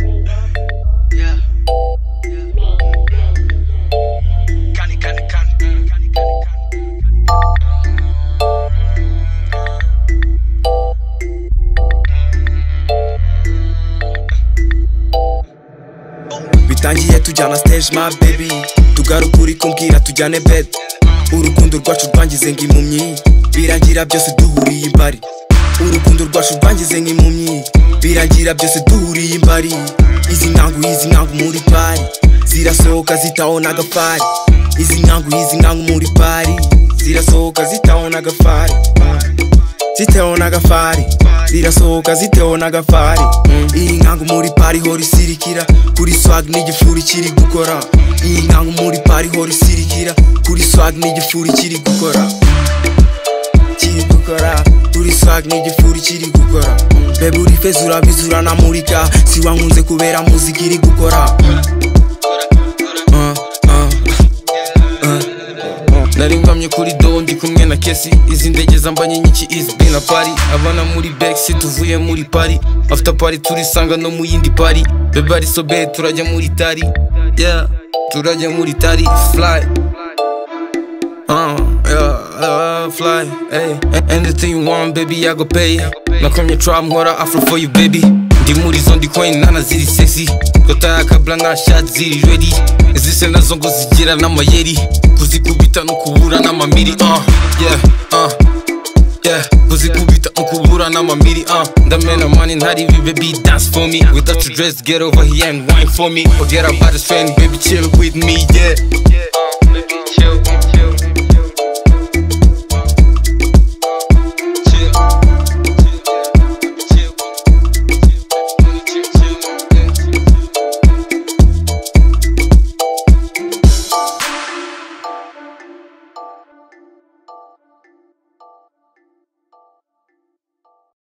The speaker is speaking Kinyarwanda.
Yeah. Cani, cani, cani. Cani, cani, cani. bitangiye tujyana stage my baby tugaruka uri kumbwira tujyane bed urukundo rwacu rwangize nk'impumyi birangira byose duhuriye imbari urukundo rwacu rwangize nk'impumyi birangira byose duhuriye imbari izi nkangu izi nkangu muri pari zirasohoka zitaho n'agafari izi nkangu izi nkangu muri pari zirasohoka zitaho n'agafari ziteho n'agafari zirasohoka ziteho n'agafari iyi nkangu muri pari hora isirikira kuri swag n'igifuri kiri gukora iyi nkangu muri pari hora isirikira kuri swag n'igifuri kiri gukora kiri gukora kuri swag n'igifuri kiri gukora bebe uri feza urabizi uranamurika si wankunze kubera muzika iri gukora Uh, uh. nari ngwamye kuri dobo ndi kumwe na kesi izi ndege zambanye nyinshi izwi na pari abana muri bekisi tuvuye muri pari after pari turisanga no mu yindi pari bebe ari sobeye turajya muri tari yeah. turajya muri tari fly Uh, yeah, uh, fly, hey. Anything you want, baby, I go pay. Nakomye trap nkora afro for you, baby. Ndi muri zo ndi coin nana ziri sexy. Kota ya kabla nka shot ziri ready. Izise nazo ngo zigira n'amayeri. Kuzikubita no kubura n'amamiri. Uh, yeah, uh, yeah. Kuzikubita no kubura n'amamiri. Uh, ndamena money ntari ibi, baby, dance for me. Without your dress, get over here and wine for me. Forget about the trend, baby, chill with me, yeah. Uh, baby, chill.